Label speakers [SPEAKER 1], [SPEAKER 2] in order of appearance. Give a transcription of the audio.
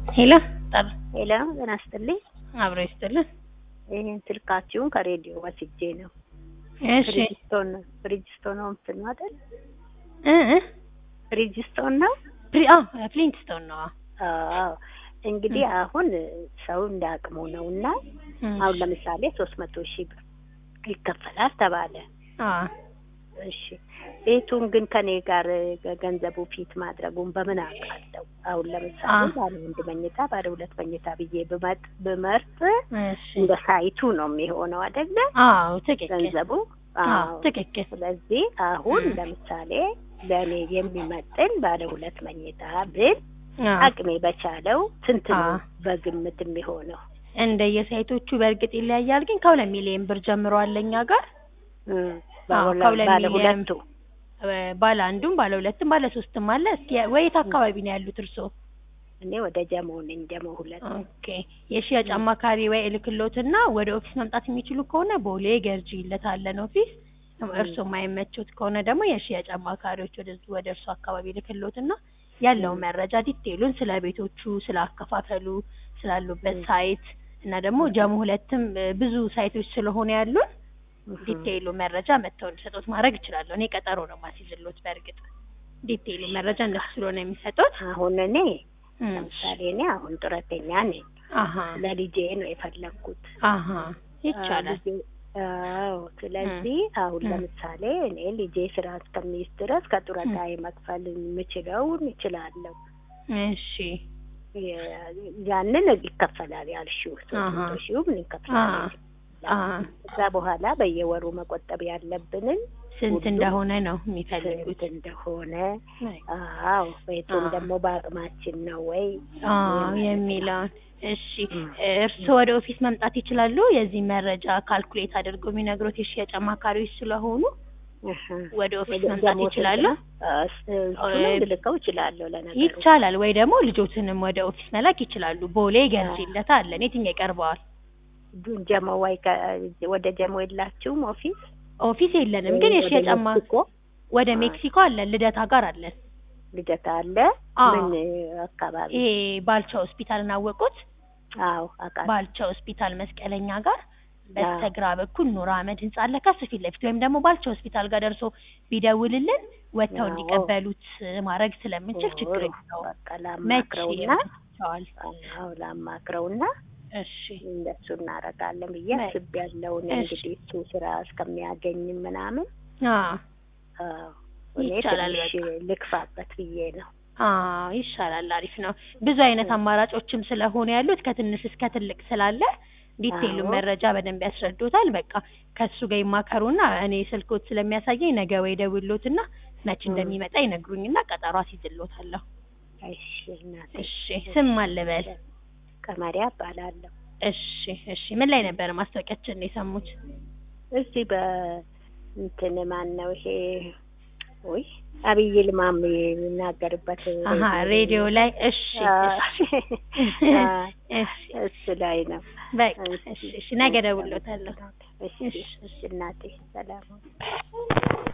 [SPEAKER 1] ሄሎ ጠር
[SPEAKER 2] ሄሎ ጤና ይስጥልኝ።
[SPEAKER 1] አብሮ ይስጥልን።
[SPEAKER 2] ይህን ስልካችሁን ከሬዲዮ ወስጄ ነው።
[SPEAKER 1] እሺ
[SPEAKER 2] ፍሪጅስቶን ነው ፍሪጅስቶን ነው እንትን ነው አይደል?
[SPEAKER 1] እ እ
[SPEAKER 2] ፍሪጅስቶን ነው።
[SPEAKER 1] ፕሪ አ ፍሊንትስቶን ነው።
[SPEAKER 2] አዎ እንግዲህ አሁን ሰው እንዳቅሙ ነው እና አሁን ለምሳሌ ሶስት መቶ ሺህ ብር ይከፈላል ተባለ።
[SPEAKER 1] አ
[SPEAKER 2] እሺ ቤቱን ግን ከኔ ጋር ገንዘቡ ፊት ማድረጉን በምን አውቃለሁ? አሁን ለምሳሌ
[SPEAKER 1] አ
[SPEAKER 2] ባለ አንድ መኝታ ባለ ሁለት መኝታ ብዬ ብመጥ ብመርጥ
[SPEAKER 1] እሺ
[SPEAKER 2] እንደ ሳይቱ ነው የሚሆነው አይደለ?
[SPEAKER 1] አዎ ትክክል።
[SPEAKER 2] ገንዘቡ
[SPEAKER 1] አዎ
[SPEAKER 2] አዎ።
[SPEAKER 1] ትክክል።
[SPEAKER 2] ስለዚህ አሁን
[SPEAKER 1] እ
[SPEAKER 2] ለምሳሌ ለእኔ የሚመጥን ባለ ሁለት መኝታ ብል
[SPEAKER 1] አ
[SPEAKER 2] አቅሜ በቻለው ስንት
[SPEAKER 1] አ
[SPEAKER 2] ነው በግምት የሚሆነው?
[SPEAKER 1] እንደየሳይቶቹ በእርግጥ ይለያያል፣ ግን ከሁለት ሚሊዮን ብር ጀምሮ አለ እኛ ጋር
[SPEAKER 2] እ
[SPEAKER 1] አዎ
[SPEAKER 2] ባለ
[SPEAKER 1] ከሁለት
[SPEAKER 2] ባለ
[SPEAKER 1] ሚሊዮን
[SPEAKER 2] ሁለቱ
[SPEAKER 1] እ ባለ አንዱም ባለ ሁለትም ባለ ሶስትም አለ። እስኪ ወየት አካባቢ ነው ያሉት እርስዎ?
[SPEAKER 2] እኔ ወደ ጀሞ ነኝ። ጀሞ ሁለት
[SPEAKER 1] ኦኬ የሽያጭ አማካሪ ወይ እልክሎትና ወደ ኦፊስ መምጣት የሚችሉ ከሆነ ቦሌ ገርጂ ይለታለን ኦፊስ። እርስዎ የማይመቹት ከሆነ ደግሞ የሽያጭ አማካሪዎች ወደ ወደ እርሱ አካባቢ እልክሎትና ያለው መረጃ ዲቴይሉን ስለ ቤቶቹ፣ ስለ አከፋፈሉ፣ ስላሉበት ሳይት እና ደግሞ ጀሞ ሁለትም እ ብዙ ሳይቶች ስለሆነ ያሉን ዲቴይሉ መረጃ መጥተው እንዲሰጡት ማድረግ እችላለሁ። እኔ ቀጠሮ ነው ማስይዝሎት። በእርግጥ ዲቴይሉ መረጃ እነሱ ስለሆነ የሚሰጡት።
[SPEAKER 2] አሁን እኔ
[SPEAKER 1] እም፣
[SPEAKER 2] ለምሳሌ እኔ አሁን ጡረተኛ ነኝ።
[SPEAKER 1] አሀ
[SPEAKER 2] ለልጄ ነው የፈለግኩት።
[SPEAKER 1] አሀ ይቻላል።
[SPEAKER 2] ልጄ- አዎ ስለዚህ አሁን
[SPEAKER 1] እ
[SPEAKER 2] ለምሳሌ እኔ ልጄ ስራ እስከሚይዝ ድረስ ከጡረታዬ መክፈል የምችለውን እችላለሁ።
[SPEAKER 1] እሺ
[SPEAKER 2] የ- ያንን ይከፈላል ያልሽው ሶስት
[SPEAKER 1] አሀ
[SPEAKER 2] መቶ ሺው ምን
[SPEAKER 1] አ
[SPEAKER 2] ይከፈላል?
[SPEAKER 1] አ
[SPEAKER 2] ከዛ በኋላ በየወሩ መቆጠብ ያለብንን
[SPEAKER 1] ስንት
[SPEAKER 2] ሁሉ
[SPEAKER 1] እንደሆነ ነው
[SPEAKER 2] ስንት
[SPEAKER 1] የሚፈልጉት።
[SPEAKER 2] እንደሆነ
[SPEAKER 1] አይ፣
[SPEAKER 2] አዎ ቤቱም
[SPEAKER 1] አ
[SPEAKER 2] ደግሞ በአቅማችን ነው ወይ
[SPEAKER 1] አዎ
[SPEAKER 2] ማለት ነው።
[SPEAKER 1] የሚለውን እሺ
[SPEAKER 2] እም፣
[SPEAKER 1] እርስዎ ወደ ኦፊስ መምጣት ይችላሉ። የዚህ መረጃ ካልኩሌት አድርገው የሚነግሩት የሽያጭ አማካሪዎች ስለሆኑ
[SPEAKER 2] እህ፣
[SPEAKER 1] ወደ ኦፊስ
[SPEAKER 2] ወደ
[SPEAKER 1] መምጣት
[SPEAKER 2] ደግሞ ስንት
[SPEAKER 1] ይችላሉ።
[SPEAKER 2] ነው? እስ- እሱንም ልልከው እችላለሁ ለነገሩ።
[SPEAKER 1] ይቻላል ወይ ደግሞ ልጆትንም ወደ ኦፊስ መላክ ይችላሉ። ቦሌ ገርጂለት አለን። የትኛው ይቀርበዋል?
[SPEAKER 2] ግን ጀሞ ወይ ከ- ወደ ጀሞ የላችሁም ኦፊስ
[SPEAKER 1] ኦፊስ የለንም፣
[SPEAKER 2] ወይ
[SPEAKER 1] ግን
[SPEAKER 2] ወደ
[SPEAKER 1] የሽያጭ አማ
[SPEAKER 2] ሜክሲኮ
[SPEAKER 1] ወደ
[SPEAKER 2] አ፣
[SPEAKER 1] ሜክሲኮ አለን፣ ልደታ ጋር አለን።
[SPEAKER 2] ልደታ አለ።
[SPEAKER 1] አዎ
[SPEAKER 2] ምን አካባቢ?
[SPEAKER 1] ይሄ ባልቻ ሆስፒታል እናወቁት?
[SPEAKER 2] አዎ አውቃለሁ።
[SPEAKER 1] ባልቻ ሆስፒታል መስቀለኛ ጋር
[SPEAKER 2] አዎ
[SPEAKER 1] በስተግራ በኩል ኑር አህመድ ህንጻ አለ ከሱ ፊት ለፊት ወይም ደግሞ ባልቻ ሆስፒታል ጋር ደርሶ ቢደውልልን ወጥተው
[SPEAKER 2] አዎ
[SPEAKER 1] እንዲቀበሉት ማድረግ ስለምንችል ችግር
[SPEAKER 2] ጥሩ።
[SPEAKER 1] የለውም።
[SPEAKER 2] በቃ
[SPEAKER 1] መቼ
[SPEAKER 2] ላማክረውና
[SPEAKER 1] ይመቸዋል?
[SPEAKER 2] አዎ ላማክረውና
[SPEAKER 1] እሺ
[SPEAKER 2] እንደሱ እናደርጋለን ብዬ
[SPEAKER 1] መ-
[SPEAKER 2] አስቤያለሁ። እኔ
[SPEAKER 1] እሺ
[SPEAKER 2] እንግዲህ እሱ ስራ እስከሚያገኝ ምናምን
[SPEAKER 1] አዎ
[SPEAKER 2] አዎ እኔ
[SPEAKER 1] ይቻላል
[SPEAKER 2] ትንሽ
[SPEAKER 1] በቃ
[SPEAKER 2] ልክፋበት ብዬ ነው።
[SPEAKER 1] አዎ ይሻላል። አሪፍ ነው። ብዙ አይነት አማራጮችም ስለሆነ ያሉት ከትንሽ እስከ ትልቅ ስላለ ዲቴይሉን
[SPEAKER 2] አዎ
[SPEAKER 1] መረጃ በደንብ ያስረዱታል። በቃ ከሱ ጋር ይማከሩና እኔ ስልኮት ስለሚያሳየኝ ነገ ወይ ደውሎትና መች
[SPEAKER 2] እም፣
[SPEAKER 1] እንደሚመጣ ይነግሩኝና ቀጠሮ አስይዝሎታለሁ።
[SPEAKER 2] እሺ እናቴ
[SPEAKER 1] እሺ ስም አልበል።
[SPEAKER 2] ቀመሪያ እባላለሁ።
[SPEAKER 1] እሺ እሺ ምን ላይ ነበር ማስታወቂያችን የሰሙት?
[SPEAKER 2] እዚህ በእንትን ማን ነው ይሄ? ውይ አብይ ይልማም የሚናገርበት
[SPEAKER 1] አሀ
[SPEAKER 2] ሬዲዮ
[SPEAKER 1] ሬዲዮ ላይ እሺ
[SPEAKER 2] አ፣
[SPEAKER 1] እሺ
[SPEAKER 2] አ፣
[SPEAKER 1] እሺ
[SPEAKER 2] እሱ ላይ ነው።
[SPEAKER 1] በቃ
[SPEAKER 2] እሺ
[SPEAKER 1] እሺ እሺ ነገ ደውሎታለሁ።
[SPEAKER 2] እሺ
[SPEAKER 1] እሺ
[SPEAKER 2] እሺ እናቴ ሰላም